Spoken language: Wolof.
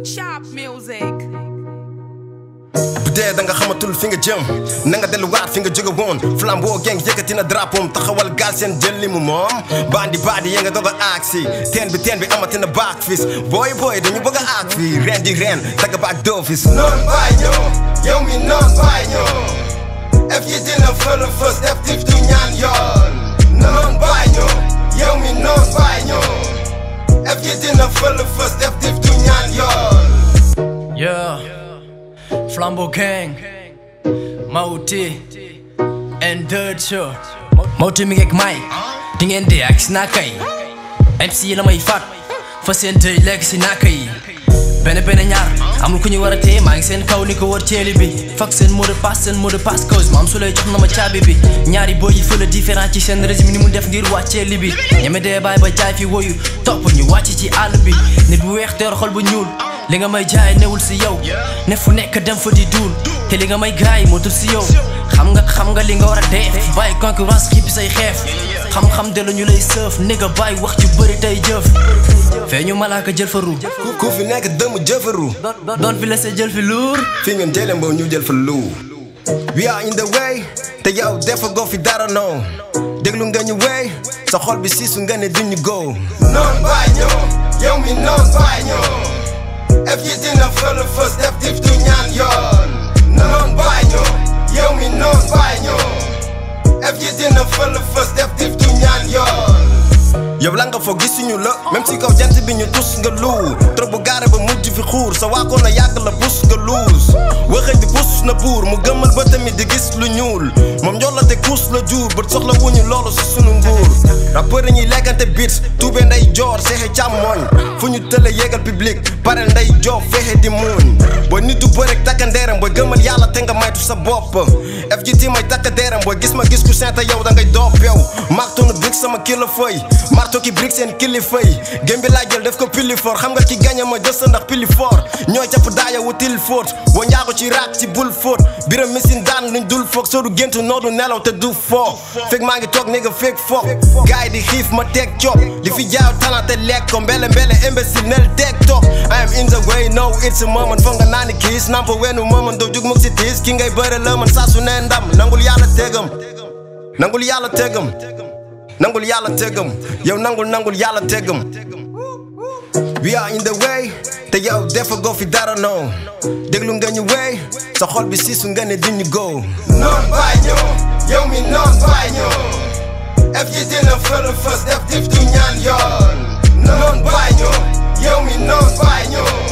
Chop music. bu dee da nga xamatul fi nga jëm na nga delluwaat fi nga jóge woon flambeau gang yëkkati na drapeau taxawal gaal seen jël li mu moom bandi bandi yee nga doog a aag si teen bi teen bi amati na baak fis booy booy dañu bëgg a aag fii ren di ren daga baak doo fis noon baay ñoo yow mi noon baay ñoo ef yi dina fële fës def tif du ñaan yoon noon baay ñoo yow mi noon baay ñoo ef yi dina fële fës def tif du ñaan yoon Yeah, Flambeau Gang, Mauti, and Dirt Show. Mauti mi ngeeg may di ngeen dee ak si naaka yi MC yi la may faat fa seen dëy lekk si naaka yi benn benn ñaar amul ku ñu war a téye maa ngi seen kaw ni ko wër ceeli bi fak seen mot de passe seen mot de passe cause maam su lay jox na ma caabi bi ñaari boy yi fa la différent ci seen régime ni mu def ngir wàcceeli bi ñeme dee baay ba jaay fi woyu topp ñu wàcc ci àll bi nit bu weex teer xol bu ñuul li nga may jaay newul si yow ne fu nekk dem fa di duul te li nga may gaay motul si yow xam nga xam nga li nga war a def bàyyi concurrence xippi say xeef xam-xam de la ñu lay sëf ni nga bàyyi wax ju bëri tey jëf fee ñu malaaka jël fa ru ku ku fi nekk dëmm jëfaru doon fi la see jël fi luur fi ngeen jëlee mboo ñu jël fa lu we are in the way te yow defa go fi dara no déglu nga ñu wey sa xol bi siisu nga ne duñu go noon baay ñoo yow mi noon baay ñoo ef yi dina fële fës def tif du ñaan yoon noon baay ñoo yow mi noon baay ñoo ef yi dina fële fës def tif du ñaan yoon yow la nga foog gisuñu la même si kaw jant bi ñu tus nga lu trop bu gaare ba mujj fi xuur sa waakoon na yàgg la pus nga luus waxëñ bi pus na buur mu gëmmal ba tamit di gis lu ñuul moom njool la te kuus la juur ba soxla wuñu loolu si sunu nguur rappeur ñuy lekkante bit tuube nday joor seexe càmmooñ fu ñu tële yéegal public pare nday joo fexe di muuñ booy nit du bërek takka ndeeram booy gëmmal yàlla te nga maytu sa bopp FGT may takka deeram booy gis ma gis ku seenta yow da ngay doop yow martonu big sama kilo fëy marto ki brik seen kilifa yi gém bi laa jël def ko pili fort xam nga ki gañe ma jësta ndax pili fort ñooy capp daaya wutil fóot wa njaago ci raak ci bul fóot biram misin daan luñ dul foog soo du géntu noo du nelaw te du foo fekk maa ngi toog ni nga fekk foog gaay di xiif ma teg coob li fi jaaw talent te lekk ko mbele mbele imbécile nel teg toog I am in the way no it's a moment foog nga naani kiis nam fa weenu moment doo jug mug si tiis ki ngay bëre la man saa su ne ndam nangul yàlla tegam nangul yàlla tegam nangul yàlla tegam yow nangul nangul yàlla tegam we are in the way te yow defa go fi dara no déglu nga ñu wey sa xol bi siisu nga ne duñu go noon baay ñoo yow mi noon baay ñoo ef yi dina fële fës def tif du ñaan yoon noon baay ñoo yow mi noon baay ñoo